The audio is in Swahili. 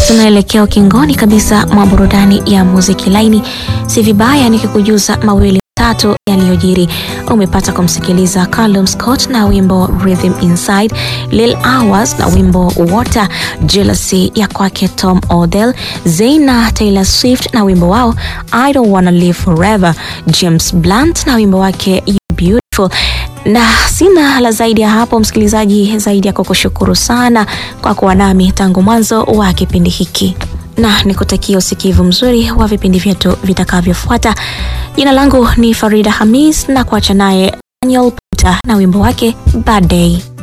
tunaelekea ukingoni kabisa mwa burudani ya muziki laini. Si vibaya nikikujuza mawili tatu yaliyojiri. Umepata kumsikiliza Callum Scott na wimbo Rhythm Inside, Lil Hours na wimbo Water, Jealousy ya kwake Tom Odell, Zayn na Taylor Swift na wimbo wao I Don't Wanna Live Forever, James Blunt na wimbo wake You Beautiful na sina la zaidi ya hapo, msikilizaji, zaidi ya kukushukuru sana kwa kuwa nami tangu mwanzo wa kipindi hiki, na nikutakia usikivu mzuri wa vipindi vyetu vitakavyofuata. Jina langu ni Farida Hamis na kuacha naye Daniel Puta na wimbo wake Bad Day.